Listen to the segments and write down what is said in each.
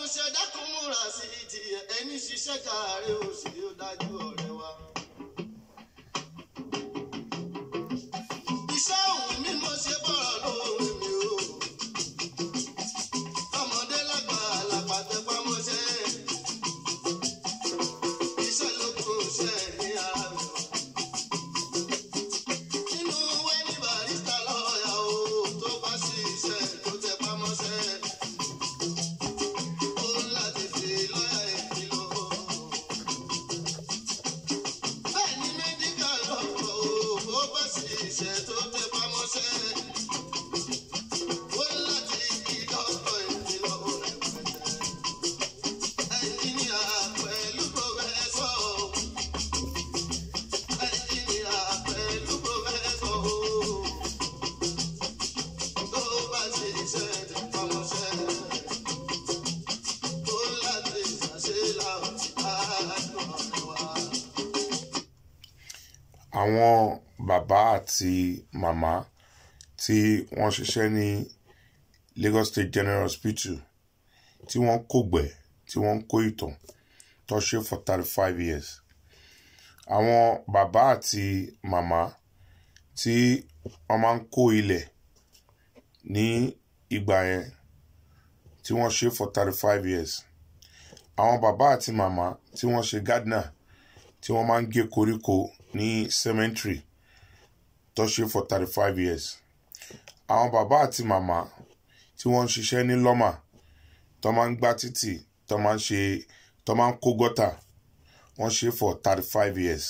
mọṣẹ́ dákun múra sí ti ẹni ṣiṣẹ́ káàárẹ̀ òsì ó dájú ọ̀rẹ́ wa. iṣẹ́ òun mi mo ṣe bọ̀rọ̀ lóore mi o. ọmọdé lágbà làgbà tẹpá mọ́ṣẹ́. iṣẹ́ ló kó ṣẹ́ ní ara mi. nínú wẹ́ẹ̀nì barista lọ́ọ̀yà o tó bá ṣiṣẹ́ tó tẹpá mọ́ṣẹ́. ó ń láti fi lọ́ọ̀yà ìkìlọ̀. bẹ́ẹ̀ ni mẹ́díkà lọ́kọ̀ o bó bá ṣiṣẹ́ tó tẹpá mọ́ṣẹ́. ó ń láti kí lọ́kọ̀ ìkìlọ̀ rẹpẹtẹ. ẹnjìníà pẹ̀lú pòfẹ́sọ̀ ẹnjìníà pẹ̀lú pòfẹ́sọ̀ tó bá ṣiṣẹ́ tẹpá mọ́ṣẹ́ ó láti ṣàṣelà àádọ́ wa. àwọn bàbá àti màmá tí wọ́n ṣiṣẹ́ ní Lagos State General Hospital tí wọ́n kògbẹ́ tí wọ́n kó ìtàn tó ṣe for thirty five years àwọn bàbá àti màmá tí wọ́n máa ń kó ilẹ̀ ní ìgbà yẹn tí wọ́n ṣe for thirty five years àwọn bàbá àti màmá tí wọ́n ṣe gardener tí wọ́n máa ń gé koríko ní cemetery tó ṣe for thirty five years àwọn bàbá àti màmá tí wọ́n ń ṣiṣẹ́ ní lọ́mà tó máa ń gbá títì tó máa ń ṣe tó máa ń kó gọ́tà wọ́n ṣe for thirty five years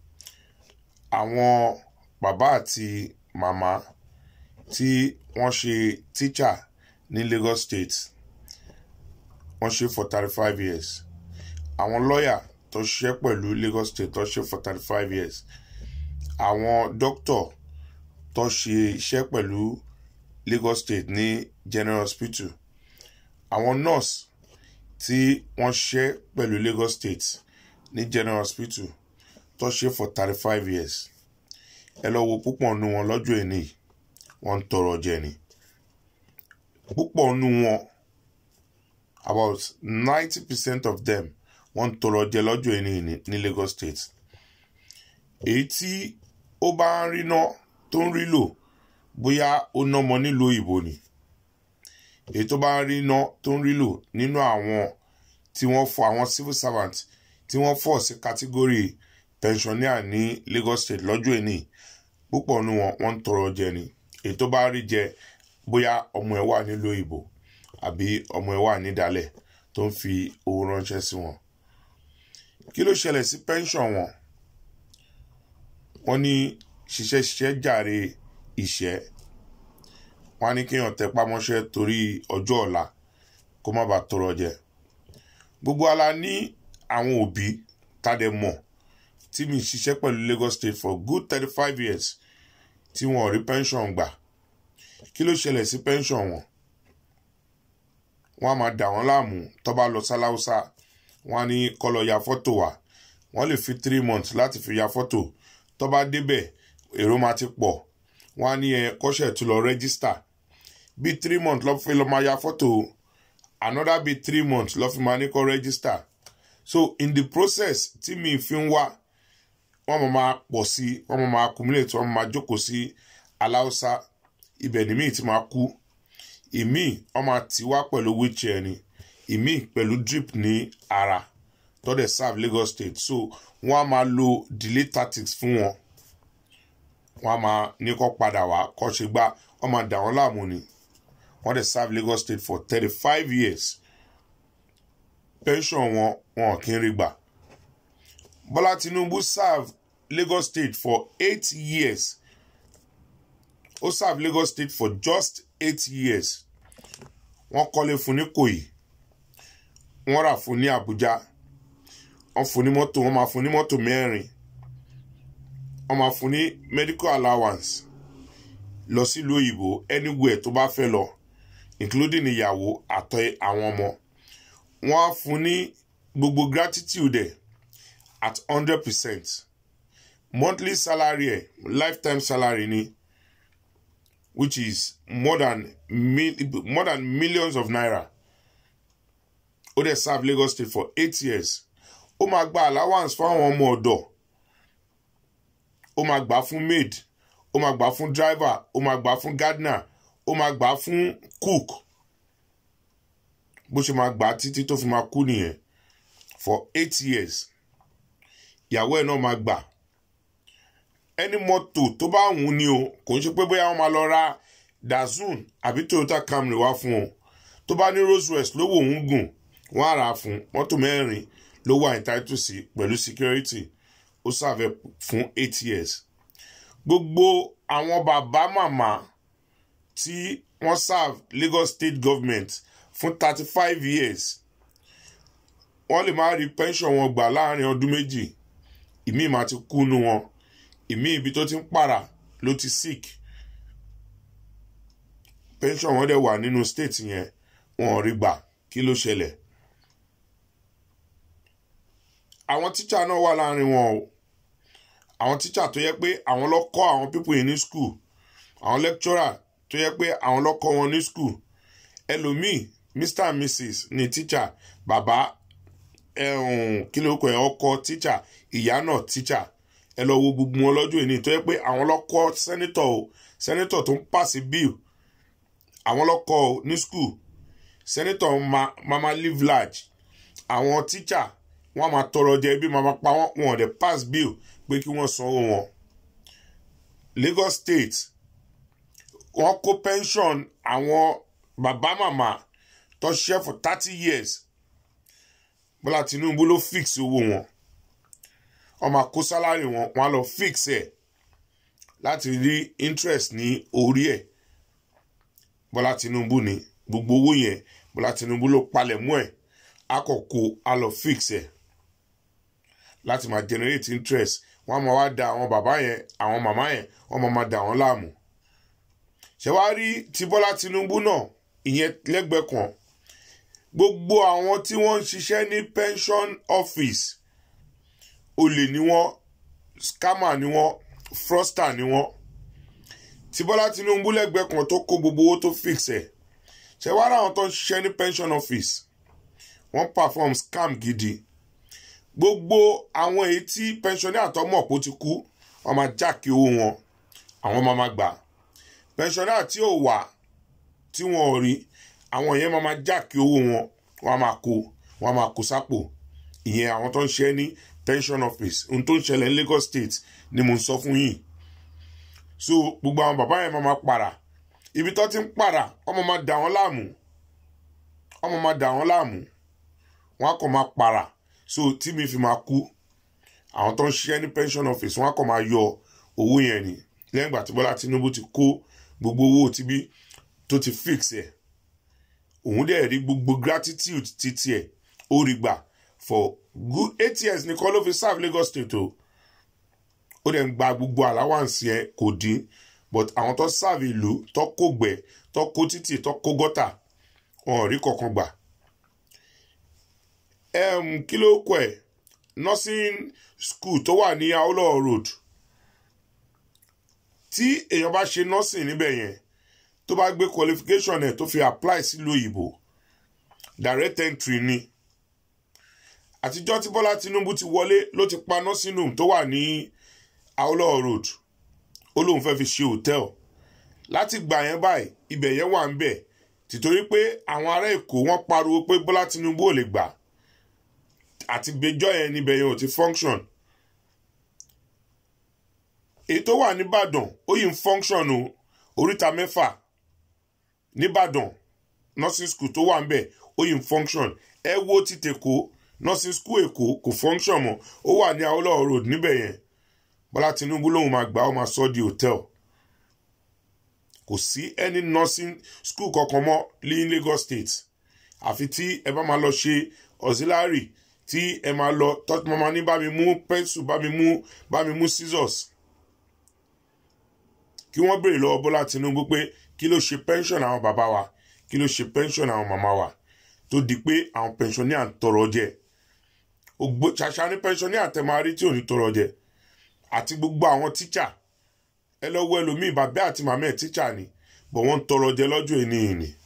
àwọn bàbá àti màmá tí wọ́n ṣe teacher ní Lagos State wọ́n ṣe for thirty five years àwọn lọ́ọ̀yà tó ṣiṣẹ́ pẹ̀lú Lagos State tó ṣe for thirty five years àwọn doctor tó ṣe iṣẹ́ pẹ̀lú Lagos State ní General Hospital àwọn nurse tí wọ́n ṣiṣẹ́ pẹ̀lú Lagos State ní General Hospital tó ṣe for thirty five years ẹ lọ wo púpọ̀ nu wọn lọ́jọ́ ẹni yìí wọ́n ń tọrọ jẹ ni púpọ̀ nu wọn about ninety percent of them wọ́n ń tọrọ jẹ lọ́jọ́ ẹni ní ní Lagos State èyí tí ó bá ń rí ná tó ń rí lò bóyá ó nọmọ nílùú òyìnbó ni èyí tó bá ń rí ná tó ń rí lò nínú àwọn tí wọ́n fọ àwọn civil servant tí wọ́n fọ̀ sí kátígórì pensioner ní Lagos State lọ́jọ́ ẹni púpọ̀ nu wọn wọ́n ń tọrọ jẹ ni èyí tó bá rí jẹ bóyá ọmọ ẹ̀ wà nílùú òyìnbó àbí ọmọ ẹ̀ wà nídàálẹ̀ tó ń fi owó ránṣẹ́ sí wọn kí ló ṣẹlẹ̀ sí pension wọn wọ́n ní ṣiṣẹ́ ṣiṣẹ́ jàre ìṣẹ́ wọ́n á ní kéèyàn tẹpá mọ́ṣẹ́ torí ọjọ́ ọ̀la kó má bàa tọrọ jẹ gbogbo ala ní àwọn òbí tádẹ mọ̀ tí mi ṣiṣẹ́ pẹ̀lú Lagos State for good thirty five years tí wọn ò rí pension gbà kí ló ṣẹlẹ̀ sí pension wọn wọ́n á máa dà wọ́n láàmú tó bá lọ sáláúsá wọ́n á ní kó lọ ya fọ́tò wá wọ́n lè fi three months láti fi ya fọ́tò tó bá débẹ̀ èrò máa ti pọ̀ wọ́n á ní ẹ kọ́ṣẹ́ tó lọ register bí three months lọ́ fi lọ́ máa ya fọ́tò another bí three months lọ́ fi máa ní kó register so in the process tí mi fi ń wá wọ́n máa máa pọ̀ sí wọ́n máa máa accumulate wọ́n máa máa jókòó sí aláùsá ibẹ̀ ni míì ti máa kú ìmíì wọ́n máa tì wá pẹ̀lú wheelchair ni ìmíì pẹ̀lú drip ní ara tó dẹ̀ serve Lagos State so wọ́n á máa lo delay tactics fún wọn wọ́n á máa ní kó padà wá kó ṣe gbá wọ́n máa dà wọ́n láàmú ni wọ́n dẹ̀ serve Lagos State for thirty five years pension wọn wọn kì í rí gbà Bọ́lá Tinubu serve Lagos State for eight years ó serve Lagos State for just eight years wọ́n kọ́lé fún ní Ìkòyí wọ́n rà fún ní Àbújá wọ́n fún ní mọ́tò wọ́n máa fún ní mọ́tò mẹ́rin wọ́n máa fún ní medical allowance lọ sílùú òyìnbó anywhere tó bá fẹ́ lọ including ìyàwó àtọ àwọn ọmọ wọ́n á fún ní gbogbo gratitude ẹ̀ at hundred percent monthly salary ẹ̀ lifetime salary ni which is more than mil more than millions of naira ó ó dẹ̀ serve Lagos State for eight years ó máa gba allowance fún àwọn ọmọ ọ̀dọ̀ ó máa gbà fún maid ó máa gbà fún driver ó máa gbà fún gardener ó máa gbà fún cook bó ṣe máa gbà títí tó fi máa kú nìyẹn for eight years ìyàwó ẹ̀ náà máa gbà ẹni mọ́tò tó bá wù ú ni o kò ń ṣe pé bóyá wọ́n máa lọ ra dazun àbí Toyota Camry wá fún o tó bá ní Rolls Royce lówó òun gùn wọ́n á rà á fún mọ́tò mẹ́rin ló wà entitled sí pẹ̀lú security ó serve fún eight years gbogbo àwọn bàbá màmá tí wọ́n serve Lagos State Government fún thirty five years wọ́n lè máa rí pension wọn gbà láàrin ọdún méjì ìmí máa ti kú nu wọn ìmí ibi tó ti ń pàrà ló ti sick pension wọn dẹ̀ wà nínú state yẹn wọn ò rí gbà kí ló ṣẹlẹ̀ àwọn tíṣà náà wà láàrin wọn o àwọn tíṣà tó yẹ pé àwọn ló kọ́ àwọn pípọ̀ yìí ní school àwọn lecturer tó yẹ pé àwọn ló kọ́ wọn ní school ẹlòmíì mr and mrs ní tíṣà bàbá kí ló kọ ẹ ọkọ tíṣà ìyá náà tíṣà ẹ lọ wo gbogbo wọn lọ́jọ́ ìní tó yẹ pé àwọn ló kọ́ sẹ́nítọ̀ o sẹ́nítọ̀ tó ń pàṣẹ bill àwọn ló kọ́ o ní school sẹ́nítọ̀ mama live large àwọn tíṣà wọ́n máa tọrọ jẹ bí màmá pa wọ́n wọn dẹ̀ pass bill pé kí wọ́n sanwó wọn. Lagos State wọ́n kó pension àwọn bàbá màmá tó ṣiṣẹ́ for thirty years Bọ́lá Tinubu ló fix owó wọn wọ́n máa kó sálárì wọn wọ́n á lọ fix ẹ̀ láti rí interest ní orí ẹ̀ Bọ́lá Tinubu ní gbogbo owó yẹn Bọ́lá Tinubu ló palẹ̀ mọ́ ẹ̀ akọ̀kọ̀ á lọ fix ẹ̀ láti máa generate interest wọ́n máa wá da àwọn bàbá yẹn àwọn màmá yẹn wọ́n máa máa da wọ́n láàmú. ṣé wàá rí ti Bọ́lá Tinubu náà ìyẹn lẹ́gbẹ̀ẹ́ kan gbogbo àwọn tí wọ́n ń ṣiṣẹ́ ní pension office olè ni wọ́n scammer ni wọ́n fraudster ni wọ́n ti Bọ́lá Tinubu lẹ́gbẹ̀ẹ́ kan tó kó gbogbo owó tó fix ẹ̀ ṣé wàá rí àwọn tó ń ṣiṣẹ́ ní pension office wọ́n perform scam gidi gbogbo àwọn èyí tí pensioner àtọmọ̀ kó ti kú wọ́n máa jákè owó wọn àwọn máa máa gbà pensioner tí ò wà tí wọn ò rí àwọn yẹn máa máa jákè owó wọn wọ́n máa kó wọ́n máa kó sápò ìyẹn àwọn tó ń ṣe ní pension office ohun tó ń ṣẹlẹ̀ ní Lagos State ni mo ń sọ fún yín so gbogbo àwọn bàbá yẹn máa máa para ibi tó ti ń para wọ́n máa máa dà wọ́n láàmú wọ́n máa máa dà wọ́n láàmú wọ́n á kàn máa para so tí mi fi máa kú àwọn tó ń ṣiṣẹ́ ní pension office wọ́n á kàn máa yọ owó yẹn ni lẹ́yìn ìgbà tí Bọ́lá Tinubu ti kó gbogbo owó tibí tó ti fix ẹ̀ òun dẹ̀ rí gbogbo gratitude títí ẹ̀ ó rí gbà for good eight years nìkan ló fi serve Lagos State o ó dẹ̀ ń gba gbogbo allowance yẹn kò dín but àwọn tó serve ìlú tó kó gbẹ tó kó títì tó kó gọ́tà wọn ò rí kankan gbà um, kí ló kọ ẹ nursing school tó wà ní Awolowo road tí èèyàn bá ṣe nursing níbẹ̀ yẹn tó bá gbé qualification ẹ̀ tó fi apply sílùú òyìnbó direct entry ni àtijọ́ tí Bọ́lá Tinubu ti wọlé ló ti pa nursing home tó wà ní Awolowo road ó lóun fẹ́ fi ṣe hotel láti gbà yẹn báyìí ibẹ̀ yẹn wà ń bẹ̀ tìtorí pé àwọn ará Èkó wọ́n pariwo pé Bọ́lá Tinubu ò lè gbà àti gbẹjọ́ yẹn níbẹ̀ yẹn ò ti function èyí tó wà nìbàdàn ó yìí ń function o oríta mẹ́fà nìbàdàn nursing school tó wà ń bẹ̀ ó yìí ń function ẹ wo ti tèkó nursing school èkó kò function mọ́ ó wà ní Awólọ́wọ̀ road níbẹ̀ yẹn Bọ́lá Tinubu lòun máa gbà ó máa sọ di hotel kò sí any nursing school kankan mọ́ ní Lagos State àfi tí ẹ bá máa lọ ṣe auxiliary tí ẹ máa lọ tọ́jú mama ní bá mi mú pencil bá mi mú bá mi mú scissors kí wọ́n béèrè lọ́wọ́ Bọ́lá Tinubu pé kí ló ṣe pension àwọn bàbá wa kí ló ṣe pension àwọn màmá wa tó di pé àwọn pensioner ń tọrọ jẹ ògbó ṣàṣà ní pensioner àtẹmárí tí ò ní tọrọ jẹ àti gbogbo àwọn tíṣà ẹ lọ wọ ẹlòmíì bàbá àti màmá ẹ tíṣà ni bọ̀ wọ́n ń tọrọ jẹ lọ́jọ́ ìní ìní